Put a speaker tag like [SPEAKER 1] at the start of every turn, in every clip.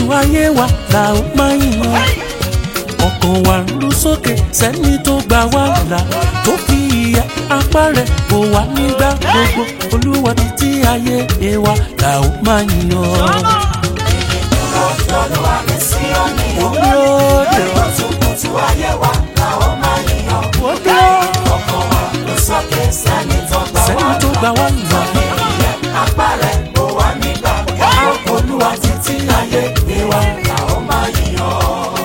[SPEAKER 1] ayé wa là ó máa yan ọkàn wa ń ru sókè sẹ́ni tó gbà wá là tó fi ìyà apá rẹ̀ bò wá nígbà gbogbo olúwa títí ayé wa là ó máa yan.
[SPEAKER 2] Olúwa mi sí òní o.
[SPEAKER 1] Olóde ọ̀
[SPEAKER 2] Kùtùkùtù ayé wa la ó máa yíyan.
[SPEAKER 1] òde ọ̀
[SPEAKER 2] Ọkàn wa ló sókè sẹ́ni tó gbà wá.
[SPEAKER 1] sẹ́ni tó gbà wá là
[SPEAKER 2] Ìyẹn apá rẹ̀ bò wá nígbà. Olúwa títí ayé gbé wa la ó máa yíyan.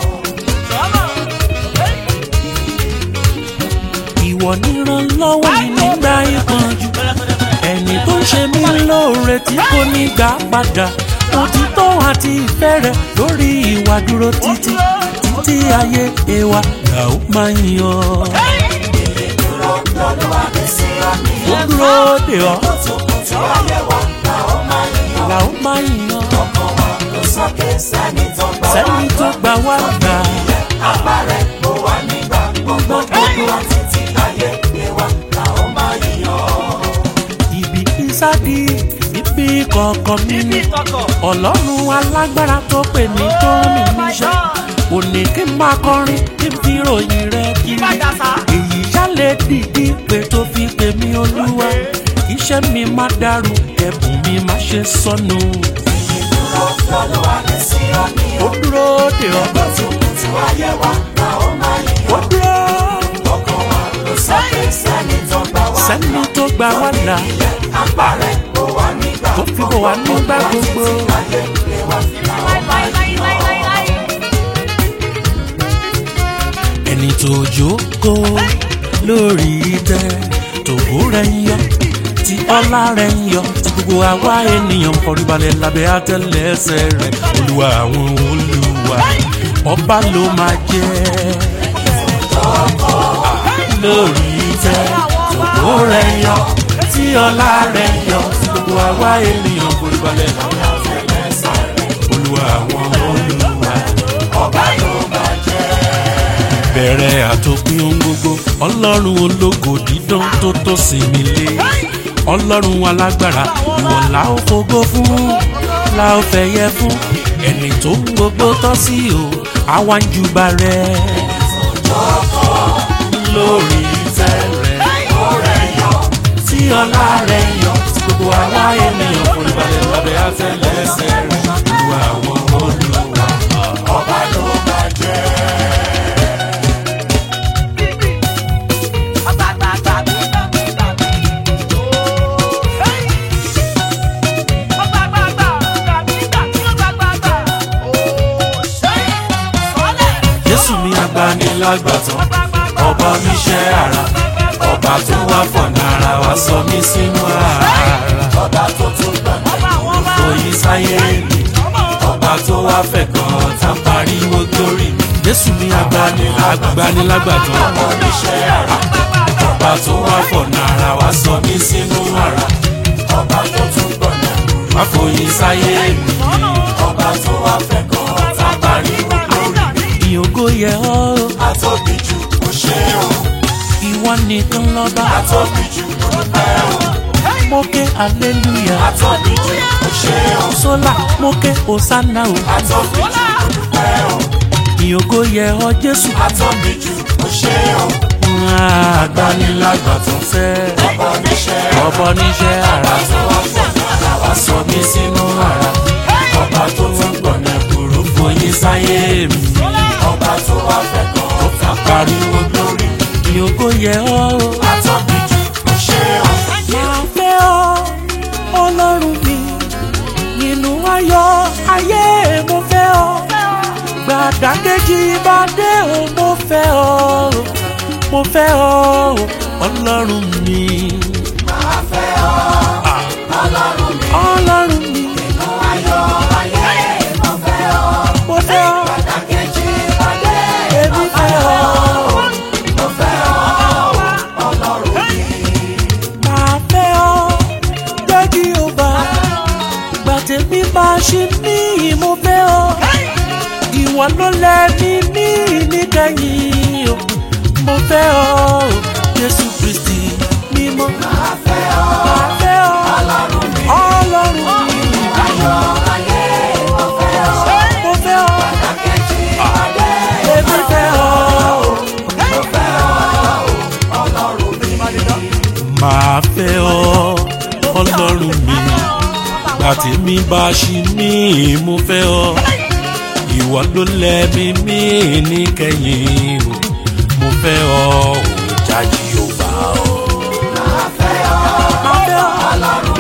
[SPEAKER 1] ìwọ nírànlọ́wọ́ mi nígbà ìpọ́njú ẹni tó ń ṣe mí lóore tí kò ní gbà padà òtítọ́ àti ìfẹ́ rẹ̀ lórí ìwà dúró títí títí ayé ewa là ó máa yan.
[SPEAKER 2] Dúró lọ́lúwa mi sí òní
[SPEAKER 1] ó
[SPEAKER 2] o.
[SPEAKER 1] dúró dè ọ́
[SPEAKER 2] Kùtùkùtù ayé wa la ó máa yíyan.
[SPEAKER 1] là ó máa yan.
[SPEAKER 2] Ọkàn wa ló sókè sẹ́ni tó gbà wá.
[SPEAKER 1] sẹ́ni tó gbà wá gbà
[SPEAKER 2] Apá rẹ̀ bò wá nígbà gbogbo. Olúwa títí ayé gbé wa la ó máa yíyan.
[SPEAKER 1] ibi ìsádi ibi kọ̀ọ̀kan mi ni ọlọ́run alágbára tó pè mí tó rán mi níṣẹ́ òní kí n máa kọrin kí n fi ròyìn rẹ kiri èyí ṣálẹ̀ dìdí pé tó fi pè mí olúwa iṣẹ́ mi má dàrú ẹ̀bùn mi má ṣe sọnù
[SPEAKER 2] Dúró lọ́lúwa mi sí òní
[SPEAKER 1] ó
[SPEAKER 2] o.
[SPEAKER 1] dúró dè ọ́
[SPEAKER 2] Kùtùkùtù ayé wa la ó máa
[SPEAKER 1] ó
[SPEAKER 2] yíyan.
[SPEAKER 1] dúró
[SPEAKER 2] Ọkàn wa ló sókè sẹ́ni tó gbà wá.
[SPEAKER 1] sẹ́ni tó gbà wá là
[SPEAKER 2] Apá rẹ̀ bò wá nígbà
[SPEAKER 1] tó fi bò wá nígbà gbogbo.
[SPEAKER 2] ayé gbé wa la ó máa yíyan.
[SPEAKER 1] ẹni tó jókòó lórí ìtẹ́ tòbó rẹ̀ ń yọ tí ọlá rẹ̀ ń yọ tí gbogbo àwa ènìyàn kọríbalẹ̀ lábẹ́ àtẹlẹsẹ̀ rẹ̀ olúwa àwọn olúwa ọba ló máa jẹ́ lórí ìtẹ́ tòbó rẹ̀ ń yọ tí ọlá rẹ̀ ń yọ tí gbogbo àwa ènìyàn kọríbalẹ̀ lábẹ́ àtẹlẹsẹ̀ rẹ̀ olúwa àwọn olúwa
[SPEAKER 2] Ọba ló máa jẹ́.
[SPEAKER 1] bẹ̀rẹ̀ àtòpin ohun gbogbo ọlọ́run ológo dídán tó tó sinmi lé ọlọ́run alágbára ìwọ la ó fògo fún la ó fẹ̀yẹ fún ẹni tó ń gbogbo tọ́ sí o àwa ń júbà rẹ̀ lórí ìtẹ́ rẹ̀ tí ọlá rẹ̀ yọ tí gbogbo àwa ènìyàn kò ní balẹ̀ lábẹ́ àtẹlẹsẹ̀ rẹ̀ olúwa àwọn olúwa
[SPEAKER 2] Ọba ló máa jẹ́.
[SPEAKER 1] jésù mi agbanilágbàtàn ọba oníṣẹ́ ara ọba tó wá fọ̀nà ara wa sọ mí sínú ara
[SPEAKER 2] Ọba tó tún gbà mí.
[SPEAKER 1] òyì sáyé mi ọba tó wá fẹ̀ gan tá a pariwo glory mi jésù mi agbanilágbàtàn
[SPEAKER 2] Oníṣẹ́ ara.
[SPEAKER 1] ọba tó wá fọ̀nà ara wa sọ mí sínú ara
[SPEAKER 2] Ọba tó tún gbà mí.
[SPEAKER 1] wá fòyì sáyé mi
[SPEAKER 2] Ọba tó wá fẹ́ kan tá a pariwo lórí mi.
[SPEAKER 1] ìyókò yẹ ọ́
[SPEAKER 2] Àtọ́bí jù kò ṣe o.
[SPEAKER 1] ìwọ nìkan lọ́ba
[SPEAKER 2] Àtọ́bí jù kò pẹ́ o.
[SPEAKER 1] mókè hallelujah
[SPEAKER 2] Àtọ́bí jù kò ṣe o.
[SPEAKER 1] sólà mókè hosanna o
[SPEAKER 2] Àtọ́bí jù kò pẹ́ o.
[SPEAKER 1] ìyókò yẹ ọ́ jésù
[SPEAKER 2] Àtọ́bí jù kò ṣe o.
[SPEAKER 1] agbanilágbàtàn fẹ́
[SPEAKER 2] Ọba oníṣẹ́
[SPEAKER 1] ọbọ níṣẹ́ ara
[SPEAKER 2] tó wá fẹ́ kan
[SPEAKER 1] wá sọ mí sínú ara
[SPEAKER 2] Ọba tó tún gbà mí.
[SPEAKER 1] kúrú fòyín sáyé mi
[SPEAKER 2] Ọba tó wá fẹ́ kan tá a pariwo lórí mi.
[SPEAKER 1] ìyókò yẹ ọ́ o.
[SPEAKER 2] Àtọ́bí jù kò ṣe o.
[SPEAKER 1] máa fẹ́ ọ ọlọ́run mi nínú ayọ̀ ayé mo fẹ́ ọ gbàdákejì bá dé o mo fẹ́ ọ mo fẹ́ ọ ọlọ́run mi.
[SPEAKER 2] Máa fẹ́ ọ. Ọlọ́run mi.
[SPEAKER 1] ọlọ́run mi
[SPEAKER 2] Nínú ayọ̀ ayé mo fẹ́ ọ.
[SPEAKER 1] mo fẹ́ ọ
[SPEAKER 2] Pàtàkì ìpàdé
[SPEAKER 1] èmi fẹ́ ọ
[SPEAKER 2] mo fẹ́ ọ. Ọlọ́run mi.
[SPEAKER 1] máa fẹ́ ọ gbẹ́gí ó bá gbàtẹ́bí máa ṣe ní mo fẹ́ ọ ìwọ ló lẹ́ni ní níkẹyìn o mo fẹ́ ọ jésù kristi mímọ́
[SPEAKER 2] Máa fẹ́ ọ.
[SPEAKER 1] máa fẹ́ ọ
[SPEAKER 2] Ọlọ́run mi.
[SPEAKER 1] ọlọ́run mi
[SPEAKER 2] Ayọ̀ ayé mo fẹ́ ọ.
[SPEAKER 1] mo mi bá ṣì ní mo fẹ́ ọ ìwọ ló lẹ́mí mi níkẹyìn o mo fẹ́ ọ ò jájí ò bá ọ.
[SPEAKER 2] máa fẹ́ ọ ọlọ́run